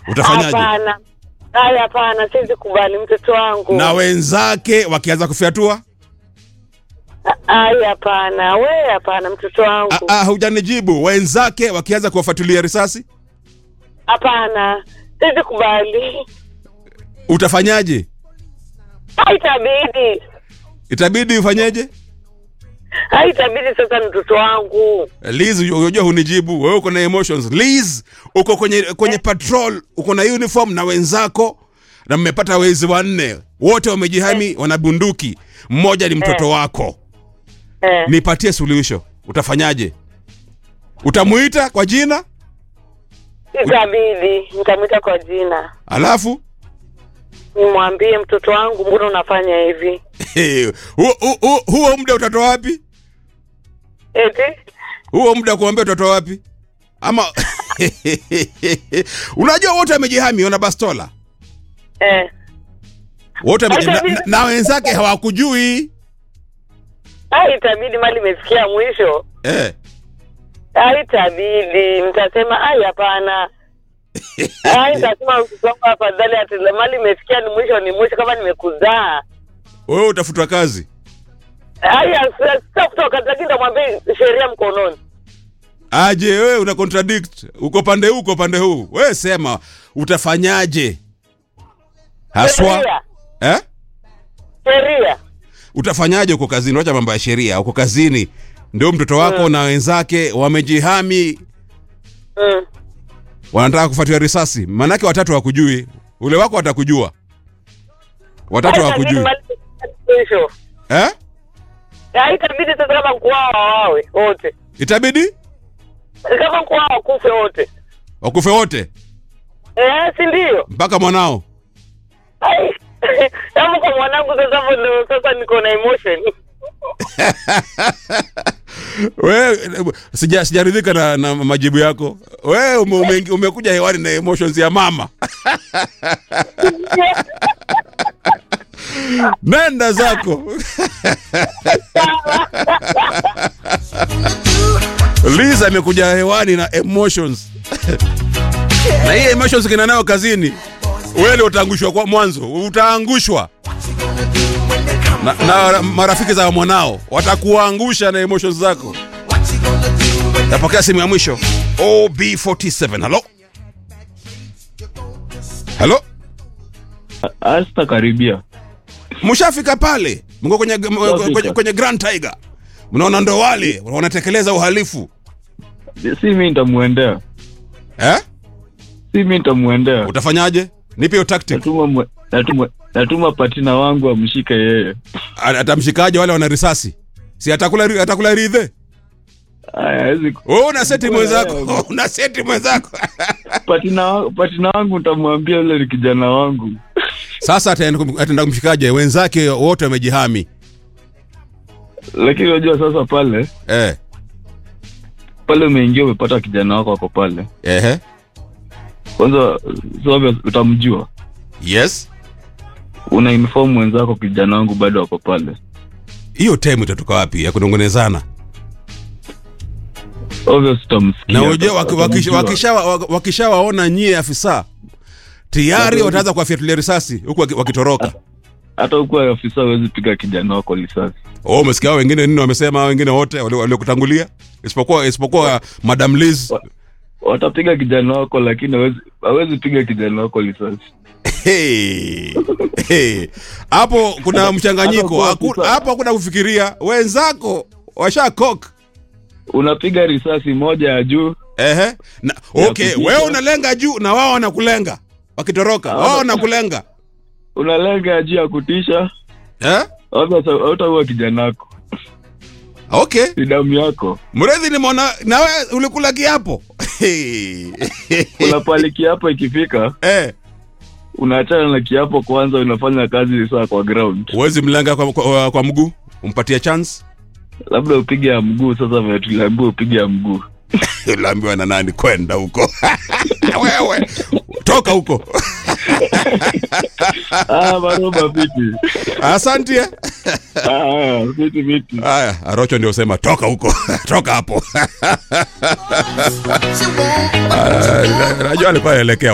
utafanyaje Hapana. Haya, hapana, siwezi kubali mtoto wangu. na wenzake wakianza kufyatua Haya, hapana, we, hapana, mtoto wangu. Ah, ah, hujanijibu wenzake wakianza kuwafuatilia risasi Hapana, siwezi kubali. utafanyaje Haitabidi, itabidi ufanyeje haitabidi. Sasa mtoto wangu, Liz, unajua hunijibu wewe, uko na emotions. Liz, uko kwenye kwenye patrol, uko na uniform na wenzako, na mmepata wezi wanne, wote wamejihami, wana bunduki, mmoja ni mtoto wako. eh, Nipatie suluhisho, utafanyaje? Utamuita kwa jina itabidi nitamwita kwa jina, alafu nimwambie mtoto wangu, mbona unafanya hivi? huo huo- huo- huo muda utatoa wapi? Eti Huo muda kuambia utatoa wapi? Ama unajua wote wamejihami, wana bastola eh, wote wame- na, na, na wenzake hawakujui haitabidi, mali imefikia mwisho. eh. Haitabidi, nitasema ai, hapana. Ai, nitasema mtoto wangu, afadhali ati mali imefikia ni mwisho, ni mwisho. Kama nimekuzaa wewe utafutwa kazi haya, sasa kutoka, lakini nitamwambia sheria mkononi. aje wewe una contradict uko pande huu uko pande huu wewe sema utafanyaje haswa Sheria, eh? sheria. utafanyaje uko kazini wacha mambo ya sheria uko kazini ndio mtoto wako na wenzake wamejihami Mm. wanataka kufuatiwa risasi manake watatu hawakujui ule wako watakujua watatu Haitabidi hawakujui mali imefikia mwisho. eh? Haitabidi sasa kama kuwao wawawe wote, itabidi kama kuwao wakufe wote. wakufe wote Eh, si ndio? mpaka mwanao Ai, Kama kwa mwanangu sasa, hapo ndio sasa niko na emotion. we sija sijaridhika na, na majibu yako we ume, ume, umekuja hewani na emotions ya mama nenda zako Liz amekuja hewani na emotions na hii emotions kina nayo kazini wewe ndio utaangushwa kwa mwanzo utaangushwa na, na marafiki za mwanao watakuangusha na emotions zako napokea simu ya mwisho ob47 halo halo Asta karibia. mshafika pale mko kwenye, kwenye, kwenye grand tiger mnaona ndo wale wanatekeleza uhalifu Si mimi nitamuendea. eh? Si mimi nitamuendea. utafanyaje nipe hiyo tactic Natuma mwe- natuma natuma patina wangu amshike yeye. A- atamshikaje wale wana risasi si atakula ri- atakula ridhe Aya, hawezi ku- wewe una seti Kula mwenzako yeye. una seti mwenzako patina wa- patina wangu nitamwambia yule ni kijana wangu. sasa ataenda kum- ataenda kumshikaje wenzake wote wamejihami Lakini unajua sasa pale eh. pale umeingia umepata kijana wako ako pale. Ehe. Kwanza sababu utamjua. yes Una inform wenzako kijana wangu bado ako pale. hiyo time itatoka wapi ya kunongonezana Obvious utamsikia. na unajua waki- wakisha- Utamjua. wakishawa- wakishawaona nyie afisa tayari wataanza kuwafyatulia risasi huku waki- wakitoroka hata huku afisa hawezi piga kijana wako risasi. oh, umesikia hao wengine nini wamesema hao wengine wote wali- waliokutangulia isipokuwa isipokuwa madam liz Watapiga kijana wako lakini hawezi hawezi piga kijana wako risasi. Hey. Hey. hapo kuna hata mchanganyiko kuwa Haku- afisa- hapo hakuna kufikiria wenzako washakok Unapiga risasi moja ya juu Ehe. Na, Ya okay kutisha. wewe unalenga juu na wao wanakulenga wakitoroka Ah. wao wanakulenga unalenga ya juu ya kutisha, eh? hautaua kijana wako, okay ni damu yako. mredhi nimeona na wewe ulikula kiapo Hey. Kuna pale kiapo ikifika, eh. unaachana na kiapo kwanza, unafanya kazi saa kwa ground, uwezi mlenga kwa, kwa, kwa mguu umpatie chance labda upige ya mguu. Sasa vile tuliambiwa upige ya mguu. uliambiwa na nani kwenda huko wewe toka huko Ah, maroba viti. asante eh. Ah, viti viti. haya arocho ndio sema toka huko toka hapo Ah, najua alikuwa anaelekea